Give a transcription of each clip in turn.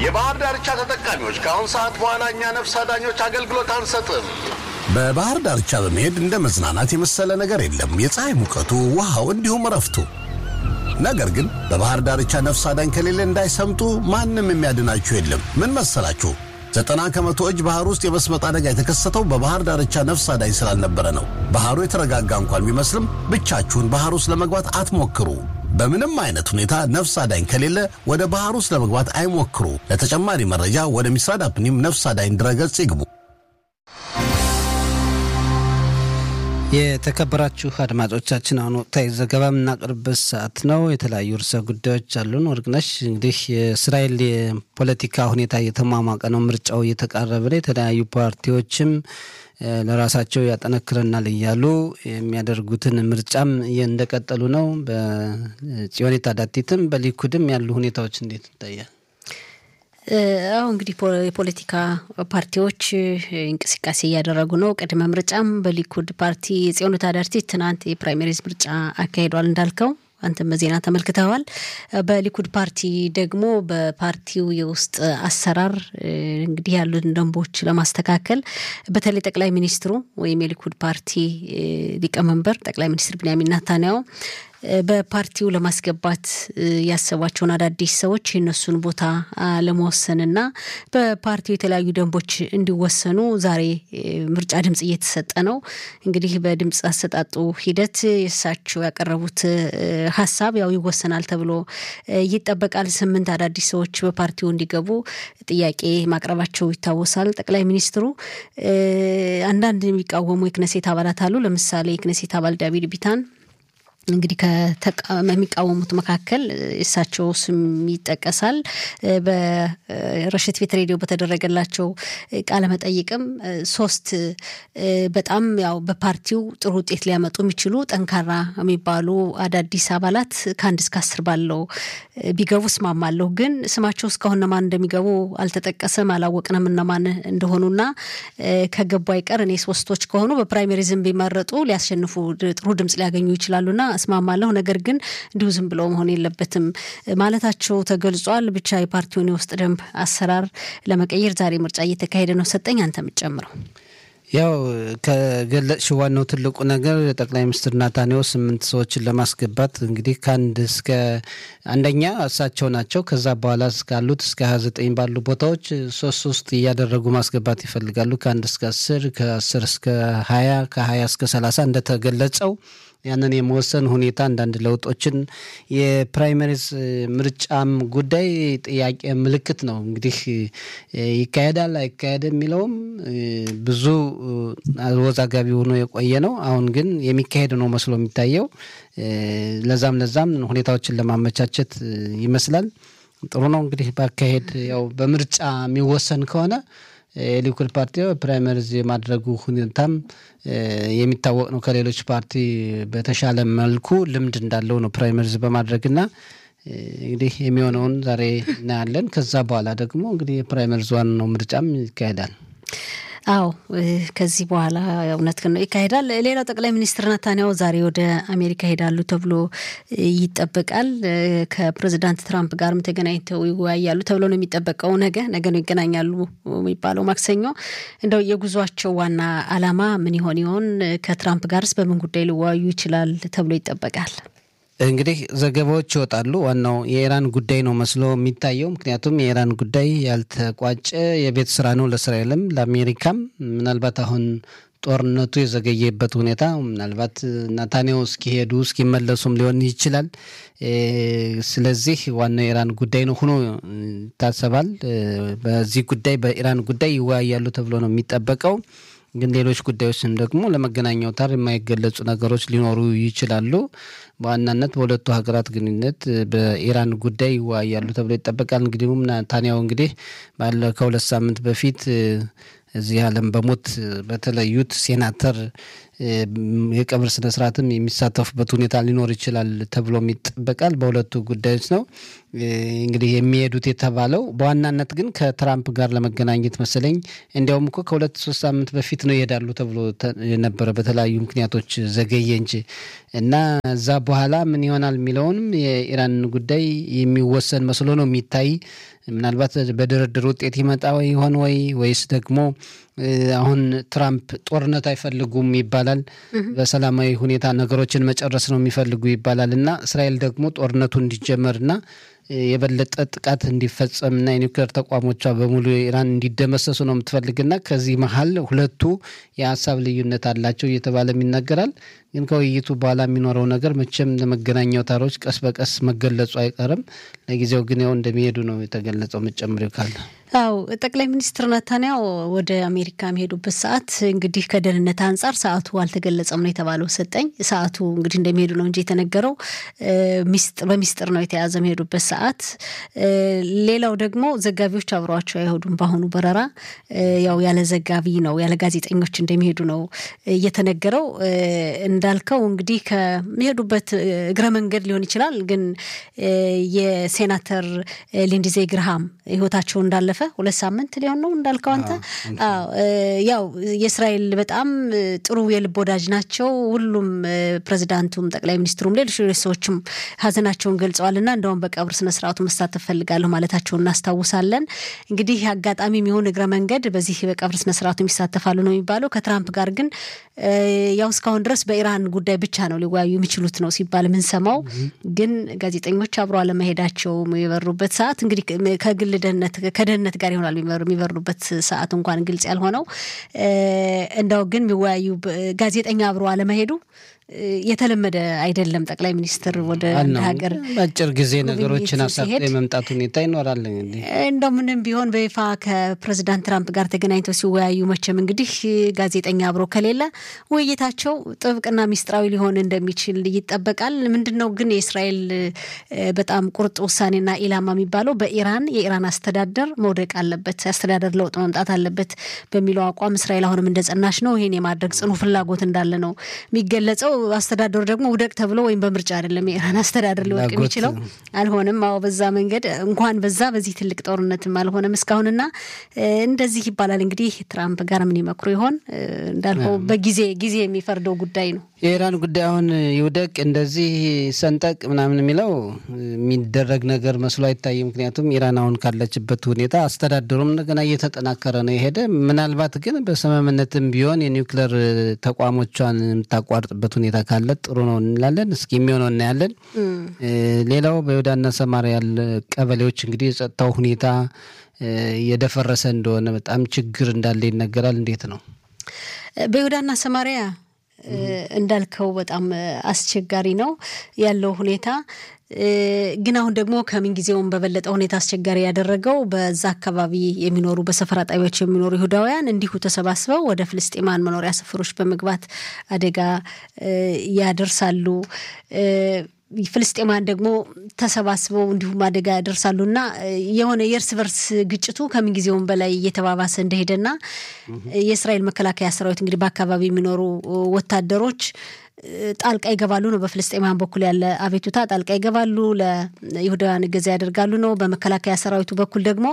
የባህር ዳርቻ ተጠቃሚዎች ከአሁን ሰዓት በኋላ እኛ ነፍስ አዳኞች አገልግሎት አንሰጥም። በባህር ዳርቻ በመሄድ እንደ መዝናናት የመሰለ ነገር የለም። የፀሐይ ሙቀቱ፣ ውሃው፣ እንዲሁም እረፍቱ። ነገር ግን በባህር ዳርቻ ነፍስ አዳኝ ከሌለ እንዳይሰምጡ ማንም የሚያድናችሁ የለም። ምን መሰላችሁ? ዘጠና ከመቶ እጅ ባህር ውስጥ የመስመጥ አደጋ የተከሰተው በባህር ዳርቻ ነፍስ አዳኝ ስላልነበረ ነው። ባህሩ የተረጋጋ እንኳን ቢመስልም ብቻችሁን ባህር ውስጥ ለመግባት አትሞክሩ። በምንም አይነት ሁኔታ ነፍስ አዳኝ ከሌለ ወደ ባህር ውስጥ ለመግባት አይሞክሩ። ለተጨማሪ መረጃ ወደ ሚስራድ አፕኒም ነፍስ አዳኝ ድረገጽ ይግቡ። የተከበራችሁ አድማጮቻችን አሁን ወቅታዊ ዘገባ የምናቀርብበት ሰዓት ነው። የተለያዩ ርዕሰ ጉዳዮች አሉን። ወርቅነሽ እንግዲህ የእስራኤል የፖለቲካ ሁኔታ እየተሟሟቀ ነው። ምርጫው እየተቃረበ ነው። የተለያዩ ፓርቲዎችም ለራሳቸው ያጠነክረናል እያሉ የሚያደርጉትን ምርጫም እንደቀጠሉ ነው። በጽዮኔት አዳቲትም በሊኩድም ያሉ ሁኔታዎች እንዴት ይታያል? አሁ እንግዲህ የፖለቲካ ፓርቲዎች እንቅስቃሴ እያደረጉ ነው። ቅድመ ምርጫም በሊኩድ ፓርቲ የጽዮነት አዳርቲት ትናንት የፕራይሜሪዝ ምርጫ አካሂዷል እንዳልከው አንተም በዜና ተመልክተዋል። በሊኩድ ፓርቲ ደግሞ በፓርቲው የውስጥ አሰራር እንግዲህ ያሉትን ደንቦች ለማስተካከል በተለይ ጠቅላይ ሚኒስትሩ ወይም የሊኩድ ፓርቲ ሊቀመንበር ጠቅላይ ሚኒስትር ቢንያሚን ናታንያሁ በፓርቲው ለማስገባት ያሰቧቸውን አዳዲስ ሰዎች የእነሱን ቦታ ለመወሰንና በፓርቲው የተለያዩ ደንቦች እንዲወሰኑ ዛሬ ምርጫ ድምጽ እየተሰጠ ነው። እንግዲህ በድምጽ አሰጣጡ ሂደት የእሳቸው ያቀረቡት ሀሳብ ያው ይወሰናል ተብሎ ይጠበቃል። ስምንት አዳዲስ ሰዎች በፓርቲው እንዲገቡ ጥያቄ ማቅረባቸው ይታወሳል። ጠቅላይ ሚኒስትሩ አንዳንድ የሚቃወሙ የክነሴት አባላት አሉ። ለምሳሌ የክነሴት አባል ዳቪድ ቢታን እንግዲህ ከሚቃወሙት መካከል እሳቸው ስም ይጠቀሳል። በረሽት ቤት ሬዲዮ በተደረገላቸው ቃለ መጠይቅም ሶስት በጣም ያው በፓርቲው ጥሩ ውጤት ሊያመጡ የሚችሉ ጠንካራ የሚባሉ አዳዲስ አባላት ከአንድ እስከ አስር ባለው ቢገቡ እስማማለሁ። ግን ስማቸው እስካሁን እነማን እንደሚገቡ አልተጠቀሰም፣ አላወቅንም እነማን እንደሆኑና ከገቡ አይቀር እኔ ሶስቶች ከሆኑ በፕራይሜሪዝም ቢመረጡ ሊያሸንፉ ጥሩ ድምጽ ሊያገኙ ይችላሉና እስማማለሁ። ነገር ግን እንዲሁ ዝም ብለው መሆን የለበትም ማለታቸው ተገልጿል። ብቻ የፓርቲውን የውስጥ ደንብ አሰራር ለመቀየር ዛሬ ምርጫ እየተካሄደ ነው። ሰጠኝ አንተ የምትጨምረው ያው ከገለጽሽ ዋናው ትልቁ ነገር ጠቅላይ ሚኒስትር ናታንያሁ ስምንት ሰዎችን ለማስገባት እንግዲህ ከአንድ እስከ አንደኛ እሳቸው ናቸው። ከዛ በኋላ እስካሉት እስከ ሀያ ዘጠኝ ባሉ ቦታዎች ሶስት ሶስት እያደረጉ ማስገባት ይፈልጋሉ። ከአንድ እስከ አስር ከአስር እስከ ሀያ ከሀያ እስከ ሰላሳ እንደተገለጸው ያንን የመወሰን ሁኔታ አንዳንድ ለውጦችን የፕራይመሪስ ምርጫም ጉዳይ ጥያቄ ምልክት ነው። እንግዲህ ይካሄዳል አይካሄድም የሚለውም ብዙ አወዛጋቢ ሆኖ የቆየ ነው። አሁን ግን የሚካሄድ ነው መስሎ የሚታየው። ለዛም ለዛም ሁኔታዎችን ለማመቻቸት ይመስላል። ጥሩ ነው እንግዲህ ባካሄድ ያው በምርጫ የሚወሰን ከሆነ የሊኩድ ፓርቲ ፕራይመሪዝ የማድረጉ ሁኔታም የሚታወቅ ነው። ከሌሎች ፓርቲ በተሻለ መልኩ ልምድ እንዳለው ነው ፕራይመሪዝ በማድረግና እንግዲህ የሚሆነውን ዛሬ እናያለን። ከዛ በኋላ ደግሞ እንግዲህ የፕራይመሪዝ ዋናው ምርጫም ይካሄዳል። አዎ ከዚህ በኋላ እውነት ነው ይካሄዳል። ሌላው ጠቅላይ ሚኒስትር ናታንያሁ ዛሬ ወደ አሜሪካ ሄዳሉ ተብሎ ይጠበቃል። ከፕሬዚዳንት ትራምፕ ጋርም ተገናኝተው ይወያያሉ ተብሎ ነው የሚጠበቀው። ነገ ነገ ነው ይገናኛሉ የሚባለው ማክሰኞ። እንደው የጉዟቸው ዋና ዓላማ ምን ይሆን ይሆን? ከትራምፕ ጋርስ በምን ጉዳይ ሊወያዩ ይችላል ተብሎ ይጠበቃል? እንግዲህ ዘገባዎች ይወጣሉ። ዋናው የኢራን ጉዳይ ነው መስሎ የሚታየው። ምክንያቱም የኢራን ጉዳይ ያልተቋጨ የቤት ስራ ነው ለእስራኤልም ለአሜሪካም። ምናልባት አሁን ጦርነቱ የዘገየበት ሁኔታ ምናልባት ናታንያሁ እስኪሄዱ እስኪመለሱም ሊሆን ይችላል። ስለዚህ ዋናው የኢራን ጉዳይ ነው ሆኖ ይታሰባል። በዚህ ጉዳይ በኢራን ጉዳይ ይወያያሉ ተብሎ ነው የሚጠበቀው። ግን ሌሎች ጉዳዮችም ደግሞ ለመገናኛ አውታር የማይገለጹ ነገሮች ሊኖሩ ይችላሉ። በዋናነት በሁለቱ ሀገራት ግንኙነት በኢራን ጉዳይ ይወያያሉ ተብሎ ይጠበቃል። እንግዲሁም ናታንያሁ እንግዲህ ባለ ከሁለት ሳምንት በፊት እዚህ ዓለም በሞት በተለዩት ሴናተር የቀብር ስነስርዓትም የሚሳተፉበት ሁኔታ ሊኖር ይችላል ተብሎም ይጠበቃል። በሁለቱ ጉዳዮች ነው እንግዲህ የሚሄዱት የተባለው። በዋናነት ግን ከትራምፕ ጋር ለመገናኘት መሰለኝ። እንዲያውም እኮ ከሁለት ሶስት ሳምንት በፊት ነው ይሄዳሉ ተብሎ የነበረ በተለያዩ ምክንያቶች ዘገየ እንጂ እና እዛ በኋላ ምን ይሆናል የሚለውንም የኢራን ጉዳይ የሚወሰን መስሎ ነው የሚታይ። ምናልባት በድርድር ውጤት ይመጣ ይሆን ወይ ወይስ ደግሞ አሁን ትራምፕ ጦርነት አይፈልጉም ይባላል። በሰላማዊ ሁኔታ ነገሮችን መጨረስ ነው የሚፈልጉ ይባላል እና እስራኤል ደግሞ ጦርነቱ እንዲጀመርና የበለጠ ጥቃት እንዲፈጸምና የኒውክሌር ተቋሞቿ በሙሉ ኢራን እንዲደመሰሱ ነው የምትፈልግና ከዚህ መሀል ሁለቱ የሀሳብ ልዩነት አላቸው እየተባለም ይነገራል። ግን ከውይይቱ በኋላ የሚኖረው ነገር መቼም ለመገናኛ አውታሮች ቀስ በቀስ መገለጹ አይቀርም። ለጊዜው ግን ያው እንደሚሄዱ ነው የተገለጸው። መጨመሪው ካለ አው ጠቅላይ ሚኒስትር ነታንያው ወደ አሜሪካ የሚሄዱበት ሰዓት እንግዲህ ከደህንነት አንጻር ሰዓቱ አልተገለጸም ነው የተባለው። ሰጠኝ ሰዓቱ እንግዲህ እንደሚሄዱ ነው እንጂ የተነገረው በሚስጥር ነው የተያዘ የሚሄዱበት ሰዓት። ሌላው ደግሞ ዘጋቢዎች አብረዋቸው አይሄዱም። በአሁኑ በረራ ያው ያለ ዘጋቢ ነው ያለ ጋዜጠኞች እንደሚሄዱ ነው እየተነገረው። እንዳልከው እንግዲህ ከሚሄዱበት እግረ መንገድ ሊሆን ይችላል። ግን የሴናተር ሊንድዜ ግርሃም ህይወታቸው እንዳለፈ ሁለት ሳምንት ሊሆን ነው እንዳልከው አንተ። ያው የእስራኤል በጣም ጥሩ የልብ ወዳጅ ናቸው። ሁሉም ፕሬዚዳንቱም፣ ጠቅላይ ሚኒስትሩም፣ ሌሎች ሌሎች ሰዎችም ሀዘናቸውን ገልጸዋል እና እንደውም በቀብር ስነስርዓቱ መሳተፍ ፈልጋለሁ ማለታቸውን እናስታውሳለን። እንግዲህ አጋጣሚ የሚሆን እግረ መንገድ በዚህ በቀብር ስነስርዓቱ ይሳተፋሉ ነው የሚባለው። ከትራምፕ ጋር ግን ያው እስካሁን ድረስ በኢራን ጉዳይ ብቻ ነው ሊወያዩ የሚችሉት ነው ሲባል የምንሰማው። ግን ጋዜጠኞች አብሮ አለመሄዳቸው የበሩበት ሰዓት እንግዲህ ከግል ደህንነት ከደህንነት ጋር ይሆናል የሚበሩበት ሰዓት እንኳን ግልጽ ያልሆነው እንዳው ግን የሚወያዩ ጋዜጠኛ አብሮ አለመሄዱ የተለመደ አይደለም። ጠቅላይ ሚኒስትር ወደ አንድ ሀገር በአጭር ጊዜ ነገሮችን አሳክቶ የመምጣት ሁኔታ ይኖራል። እንግዲህ እንደው ምንም ቢሆን በይፋ ከፕሬዚዳንት ትራምፕ ጋር ተገናኝተው ሲወያዩ መቼም እንግዲህ ጋዜጠኛ አብሮ ከሌለ ውይይታቸው ጥብቅና ሚስጥራዊ ሊሆን እንደሚችል ይጠበቃል። ምንድን ነው ግን የእስራኤል በጣም ቁርጥ ውሳኔና ኢላማ የሚባለው በኢራን የኢራን አስተዳደር መውደቅ አለበት፣ አስተዳደር ለውጥ መምጣት አለበት በሚለው አቋም እስራኤል አሁንም እንደጸናች ነው። ይሄን የማድረግ ጽኑ ፍላጎት እንዳለ ነው የሚገለጸው። አስተዳደሩ ደግሞ ውደቅ ተብሎ ወይም በምርጫ አይደለም የኢራን አስተዳደር ሊወድቅ የሚችለው አልሆነም። አዎ በዛ መንገድ እንኳን በዛ በዚህ ትልቅ ጦርነትም አልሆነም እስካሁንና እንደዚህ ይባላል። እንግዲህ ትራምፕ ጋር ምን ይመክሩ ይሆን? እንዳልከው በጊዜ ጊዜ የሚፈርደው ጉዳይ ነው። የኢራን ጉዳይ አሁን ይውደቅ እንደዚህ ሰንጠቅ ምናምን የሚለው የሚደረግ ነገር መስሎ አይታይም። ምክንያቱም ኢራን አሁን ካለችበት ሁኔታ አስተዳደሩም እንደገና እየተጠናከረ ነው የሄደ። ምናልባት ግን በስምምነትም ቢሆን የኒውክሌር ተቋሞቿን የምታቋርጥበት ሁኔታ ካለ ጥሩ ነው እንላለን። እስኪ የሚሆነው እናያለን። ሌላው በይሁዳና ሰማርያ ያለ ቀበሌዎች እንግዲህ የጸጥታው ሁኔታ እየደፈረሰ እንደሆነ በጣም ችግር እንዳለ ይነገራል። እንዴት ነው በይሁዳና ሰማርያ እንዳልከው በጣም አስቸጋሪ ነው ያለው ሁኔታ። ግን አሁን ደግሞ ከምንጊዜውም በበለጠ ሁኔታ አስቸጋሪ ያደረገው በዛ አካባቢ የሚኖሩ በሰፈራ ጣቢያዎች የሚኖሩ ይሁዳውያን እንዲሁ ተሰባስበው ወደ ፍልስጤማን መኖሪያ ሰፈሮች በመግባት አደጋ ያደርሳሉ። ፍልስጤማን ደግሞ ተሰባስበው እንዲሁም አደጋ ያደርሳሉና የሆነ የእርስ በርስ ግጭቱ ከምንጊዜውም በላይ እየተባባሰ እንደሄደና የእስራኤል መከላከያ ሰራዊት እንግዲህ በአካባቢ የሚኖሩ ወታደሮች ጣልቃ ይገባሉ ነው። በፍልስጤማውያን በኩል ያለ አቤቱታ ጣልቃ ይገባሉ፣ ለይሁዳውያን እገዛ ያደርጋሉ ነው። በመከላከያ ሰራዊቱ በኩል ደግሞ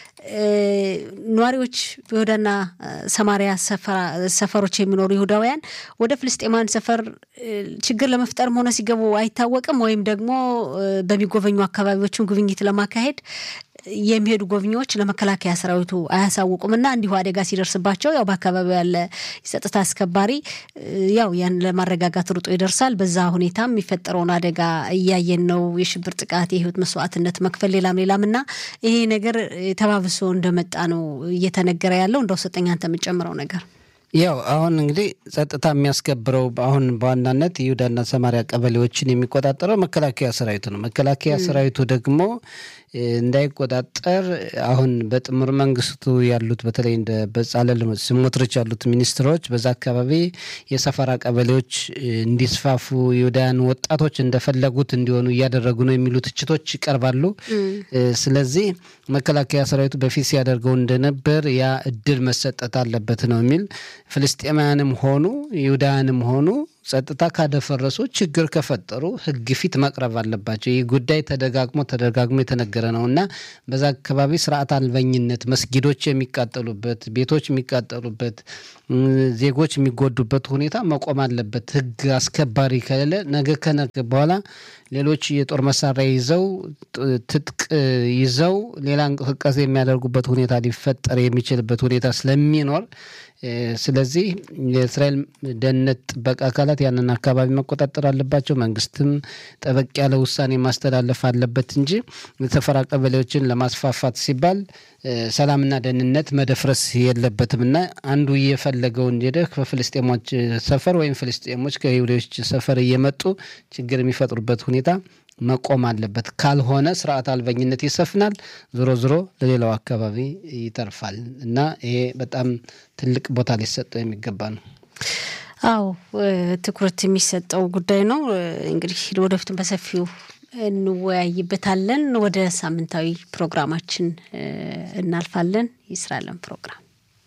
ነዋሪዎች በይሁዳና ሰማሪያ ሰፈሮች የሚኖሩ ይሁዳውያን ወደ ፍልስጤማውያን ሰፈር ችግር ለመፍጠርም ሆነ ሲገቡ አይታወቅም። ወይም ደግሞ በሚጎበኙ አካባቢዎችም ጉብኝት ለማካሄድ የሚሄዱ ጎብኚዎች ለመከላከያ ሰራዊቱ አያሳውቁም እና እንዲሁ አደጋ ሲደርስባቸው ያው በአካባቢው ያለ የጸጥታ አስከባሪ ያው ያን ለማረጋጋት ሩጦ ይደርሳል። በዛ ሁኔታም የሚፈጠረውን አደጋ እያየን ነው። የሽብር ጥቃት፣ የህይወት መስዋዕትነት መክፈል፣ ሌላም ሌላም እና ይሄ ነገር ተባብሶ እንደመጣ ነው እየተነገረ ያለው። እንደው ሰጠኝ አንተ የምጨምረው ነገር ያው አሁን እንግዲህ ጸጥታ የሚያስከብረው አሁን በዋናነት የይሁዳና ሰማሪያ ቀበሌዎችን የሚቆጣጠረው መከላከያ ሰራዊቱ ነው። መከላከያ ሰራዊቱ ደግሞ እንዳይቆጣጠር አሁን በጥምር መንግስቱ ያሉት በተለይ እንደ በጻለል ስሞትሮች ያሉት ሚኒስትሮች በዛ አካባቢ የሰፈራ ቀበሌዎች እንዲስፋፉ ይሁዳውያን ወጣቶች እንደፈለጉት እንዲሆኑ እያደረጉ ነው የሚሉ ትችቶች ይቀርባሉ። ስለዚህ መከላከያ ሰራዊቱ በፊት ሲያደርገው እንደነበር ያ እድል መሰጠት አለበት ነው የሚል ፍልስጤማውያንም ሆኑ ይሁዳውያንም ሆኑ ጸጥታ ካደፈረሱ ችግር ከፈጠሩ ሕግ ፊት መቅረብ አለባቸው። ይህ ጉዳይ ተደጋግሞ ተደጋግሞ የተነገረ ነው እና በዛ አካባቢ ስርዓት አልበኝነት፣ መስጊዶች የሚቃጠሉበት፣ ቤቶች የሚቃጠሉበት፣ ዜጎች የሚጎዱበት ሁኔታ መቆም አለበት። ሕግ አስከባሪ ከሌለ ነገ ከነገ በኋላ ሌሎች የጦር መሳሪያ ይዘው ትጥቅ ይዘው ሌላ እንቅስቃሴ የሚያደርጉበት ሁኔታ ሊፈጠር የሚችልበት ሁኔታ ስለሚኖር ስለዚህ የእስራኤል ደህንነት ጥበቃ አካላት ያንን አካባቢ መቆጣጠር አለባቸው። መንግስትም ጠበቅ ያለ ውሳኔ ማስተላለፍ አለበት እንጂ የተፈራ ቀበሌዎችን ለማስፋፋት ሲባል ሰላምና ደህንነት መደፍረስ የለበትም እና አንዱ እየፈለገውን ሄደህ ከፍልስጤሞች ሰፈር ወይም ፍልስጤሞች ከይሁዶች ሰፈር እየመጡ ችግር የሚፈጥሩበት ሁኔታ መቆም አለበት። ካልሆነ ስርዓት አልበኝነት ይሰፍናል፣ ዞሮ ዞሮ ለሌላው አካባቢ ይተርፋል እና ይሄ በጣም ትልቅ ቦታ ሊሰጠው የሚገባ ነው። አዎ ትኩረት የሚሰጠው ጉዳይ ነው። እንግዲህ ወደፊትም በሰፊው እንወያይበታለን። ወደ ሳምንታዊ ፕሮግራማችን እናልፋለን። የስራለን ፕሮግራም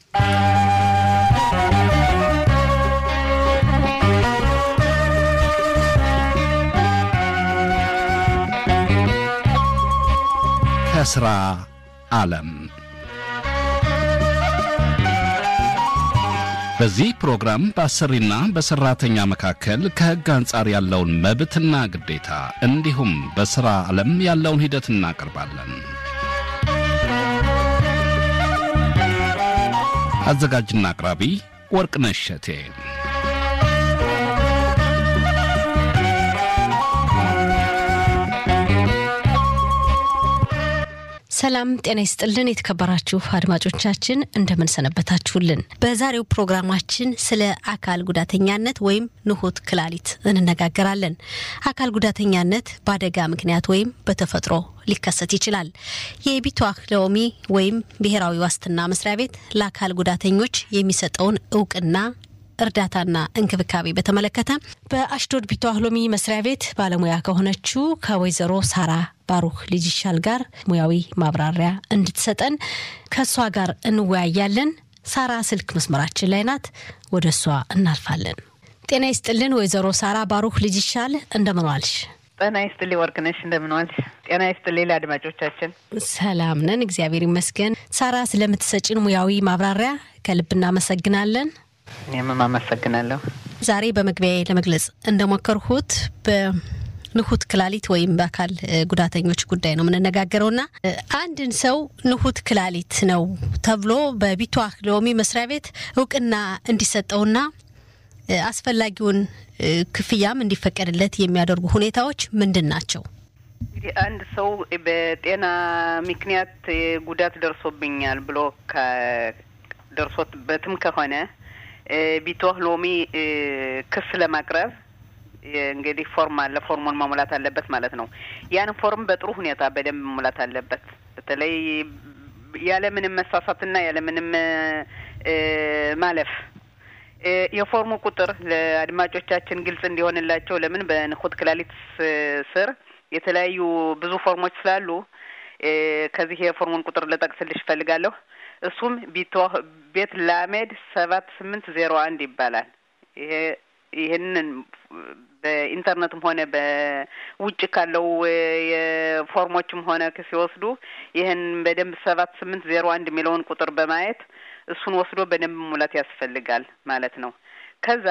ከስራ ዓለም በዚህ ፕሮግራም በአሰሪና በሰራተኛ መካከል ከሕግ አንጻር ያለውን መብትና ግዴታ እንዲሁም በሥራ ዓለም ያለውን ሂደት እናቀርባለን። አዘጋጅና አቅራቢ ወርቅነሽ እሸቴ። ሰላም ጤና ይስጥልን። የተከበራችሁ አድማጮቻችን እንደምን ሰነበታችሁልን? በዛሬው ፕሮግራማችን ስለ አካል ጉዳተኛነት ወይም ንሁት ክላሊት እንነጋገራለን። አካል ጉዳተኛነት በአደጋ ምክንያት ወይም በተፈጥሮ ሊከሰት ይችላል። የቢቷህ ሎሚ ወይም ብሔራዊ ዋስትና መስሪያ ቤት ለአካል ጉዳተኞች የሚሰጠውን እውቅና እርዳታና እንክብካቤ በተመለከተ በአሽዶድ ቢቷህ ሎሚ መስሪያ ቤት ባለሙያ ከሆነችው ከወይዘሮ ሳራ ባሩክ ልጅ ይሻል ጋር ሙያዊ ማብራሪያ እንድትሰጠን ከእሷ ጋር እንወያያለን። ሳራ ስልክ መስመራችን ላይ ናት። ወደ እሷ እናልፋለን። ጤና ይስጥልን ወይዘሮ ሳራ ባሩክ ልጅ ይሻል እንደምን ዋልሽ? ጤና ይስጥልኝ ወርቅነሽ እንደምን ዋልሽ? ጤና ይስጥልኝ ለአድማጮቻችን። ሰላም ነን፣ እግዚአብሔር ይመስገን። ሳራ ስለምትሰጭን ሙያዊ ማብራሪያ ከልብ እናመሰግናለን። እኔም አመሰግናለሁ። ዛሬ በመግቢያ ለመግለጽ እንደሞከርኩት በንሁት ክላሊት ወይም በአካል ጉዳተኞች ጉዳይ ነው የምንነጋገረውና አንድን ሰው ንሁት ክላሊት ነው ተብሎ በቢቷህ ሎሚ መስሪያ ቤት እውቅና እንዲሰጠውና አስፈላጊውን ክፍያም እንዲፈቀድለት የሚያደርጉ ሁኔታዎች ምንድን ናቸው? እንግዲህ አንድ ሰው በጤና ምክንያት ጉዳት ደርሶብኛል ብሎ ደርሶበትም ከሆነ ቢቷህ ሎሚ ክስ ለማቅረብ እንግዲህ ፎርም አለ። ፎርሙን መሙላት አለበት ማለት ነው። ያን ፎርም በጥሩ ሁኔታ በደንብ መሙላት አለበት። በተለይ ያለምንም መሳሳትና ያለምንም ማለፍ የፎርሙ ቁጥር ለአድማጮቻችን ግልጽ እንዲሆንላቸው ለምን በንሁት ክላሊት ስር የተለያዩ ብዙ ፎርሞች ስላሉ ከዚህ የፎርሙን ቁጥር ልጠቅስልሽ እፈልጋለሁ። እሱም ቢቷህ ቤት ላሜድ ሰባት ስምንት ዜሮ አንድ ይባላል። ይሄ ይህንን በኢንተርኔትም ሆነ በውጭ ካለው የፎርሞችም ሆነ ሲወስዱ ይህን በደንብ ሰባት ስምንት ዜሮ አንድ የሚለውን ቁጥር በማየት እሱን ወስዶ በደንብ ሙላት ያስፈልጋል ማለት ነው። ከዛ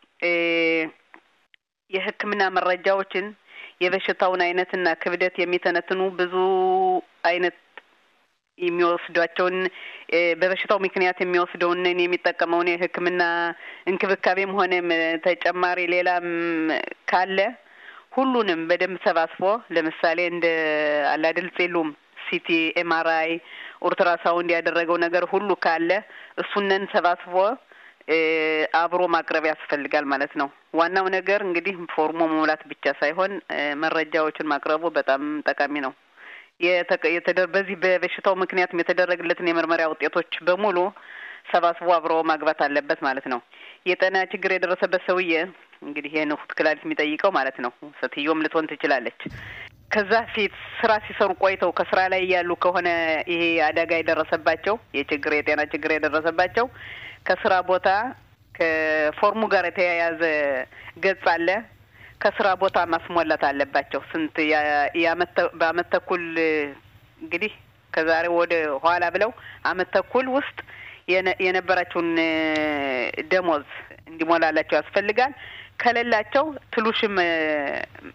የሕክምና መረጃዎችን የበሽታውን አይነትና ክብደት የሚተነትኑ ብዙ አይነት የሚወስዷቸውን በበሽታው ምክንያት የሚወስደውን የሚጠቀመውን የሕክምና እንክብካቤም ሆነ ተጨማሪ ሌላም ካለ ሁሉንም በደንብ ሰባስቦ ለምሳሌ እንደ አላድል ጼሉም፣ ሲቲ፣ ኤምአርአይ፣ ኦልትራሳውንድ ያደረገው ነገር ሁሉ ካለ እሱነን ሰባስቦ አብሮ ማቅረብ ያስፈልጋል ማለት ነው። ዋናው ነገር እንግዲህ ፎርሞ መሙላት ብቻ ሳይሆን መረጃዎችን ማቅረቡ በጣም ጠቃሚ ነው። በዚህ በበሽታው ምክንያትም የተደረገለትን የምርመራ ውጤቶች በሙሉ ሰባስቦ አብሮ ማግባት አለበት ማለት ነው። የጤና ችግር የደረሰበት ሰውዬ እንግዲህ የንሁት ክላሊት የሚጠይቀው ማለት ነው። ሴትዮም ልትሆን ትችላለች። ከዛ ፊት ስራ ሲሰሩ ቆይተው ከስራ ላይ ያሉ ከሆነ ይሄ አደጋ የደረሰባቸው የችግር የጤና ችግር የደረሰባቸው ከስራ ቦታ ከፎርሙ ጋር የተያያዘ ገጽ አለ። ከስራ ቦታ ማስሞላት አለባቸው። ስንት በአመት ተኩል እንግዲህ ከዛሬ ወደ ኋላ ብለው አመት ተኩል ውስጥ የነበራቸውን ደሞዝ እንዲሞላላቸው ያስፈልጋል። ከሌላቸው ትሉሽም